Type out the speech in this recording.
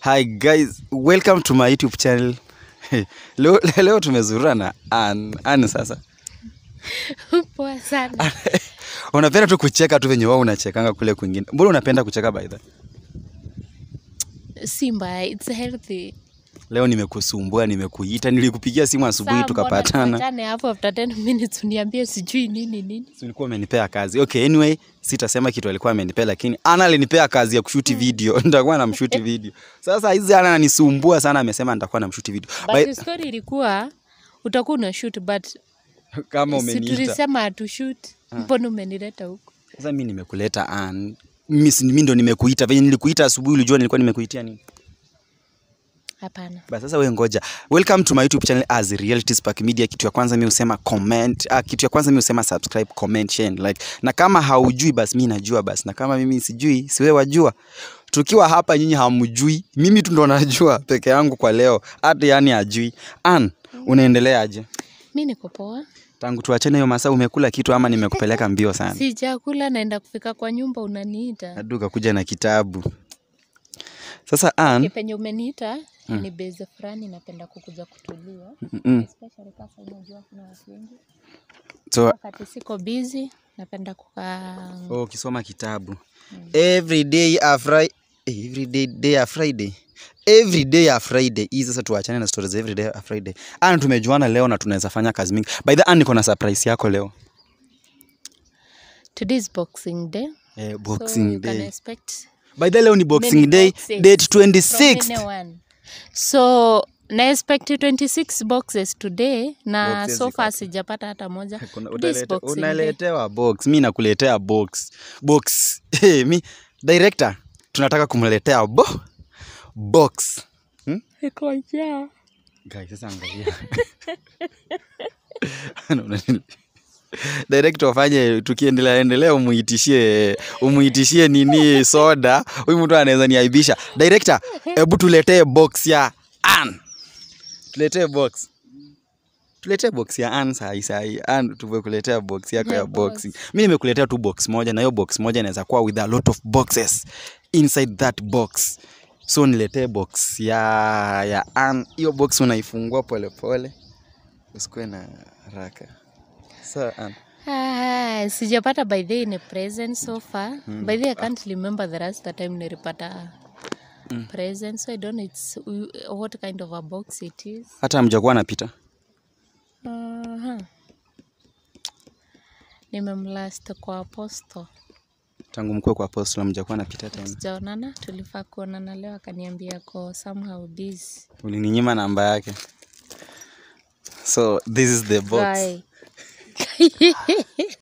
Hi guys, welcome to my YouTube channel. leo, leo tumezurura na Ann. Ann sasa. Poa sana. unapenda tu kucheka tu venye wao unachekanga kule kwingine. Mbona unapenda kucheka by the? Si mbaya, it's healthy. Leo nimekusumbua, nimekuita, nilikupigia simu asubuhi Saa mbona tukapatana. tuachane hapo after 10 minutes uniambie sijui nini nini. Si ulikuwa umenipea kazi. Okay, anyway, sitasema kitu alikuwa amenipea lakini Ana alinipea kazi ya kushuti video. Nitakuwa namshuti video. Sasa hizi Ana ananisumbua sana amesema nitakuwa namshuti video. But By, the story ilikuwa utakuwa una shoot but kama si umeniita. tulisema hatu shoot. Mbona umenileta huko? Sasa mimi nimekuleta Ann. Mimi si- mimi ndo nimekuita. Venye nilikuita asubuhi ulijua nilikuwa nimekuitia nini? Hapana. Basi sasa wewe ngoja. Welcome to my YouTube channel as Reality Spark Media. Kitu ya kwanza mimi husema comment. Ah, kitu ya kwanza mimi husema subscribe, comment, share, and like. Na kama haujui basi mimi najua basi. Na kama mimi sijui, si wewe wajua. Tukiwa hapa nyinyi hamjui. Mimi tu ndo najua peke yangu kwa leo. Hata yani ajui. Ann, unaendelea aje? Mimi niko poa. Tangu tuachane hiyo masaa umekula kitu ama nimekupeleka mbio sana? Si chakula naenda kufika kwa nyumba unaniita. Hadi ukakuja na kitabu. Sasa Ann, Penye umeniita ni base fulani napenda kukuja kutulia. mm, Especially kasa unajua kuna watu wengi. so Wakati siko busy napenda kukaa Oh, ukisoma kitabu every day a Friday every day, day a Friday every day a Friday. Hii sasa tuachane na stories za every day a Friday. Ana tumejuana leo na tunaweza fanya kazi mingi. By the way, niko na surprise yako leo. Today is Boxing Day. Eh, so Boxing you can Day. expect By the way, leo ni Boxing many Day boxes date from 26th. anyone. So na expect 26 boxes today na Boxes so ziko far sijapata hata moja. Kuna- Today is utalete- Boxing Day. Unaletewa box. Mi nakuletea box. Box. Hey, mi director tunataka kumletea bo box. Hmm? Iko njaa. Guys, sasa angalia. Unaona- Director wafanye tukiendelea endelea umuitishie umuitishie nini soda. Huyu mtu anaweza niaibisha. Director, hebu tuletee box ya Ann. Tuletee box. Tuletee box ya Ann sahi sahi. Ann tumekuletea box yako ya Ya boxing. Mimi nimekuletea tu box moja na hiyo box moja inaweza kuwa with a lot of boxes inside that box. So niletee box ya ya Ann. Hiyo box unaifungua pole pole. Usikuwe na haraka. So Ann. Ah, sijapata by the way ni present so far. By the way, I can't remember the last time nilipata present so I don't know it's what kind of a box it is. Hata hamjakuwa napita. Aha. Nimemlast kwa aposto. Tangu mkue kwa apostle hamjakuwa napita tena. Sijaonana, tulifaa kuonana leo akaniambia ko somehow busy. Ulininyima namba yake. So this is the box. Guy.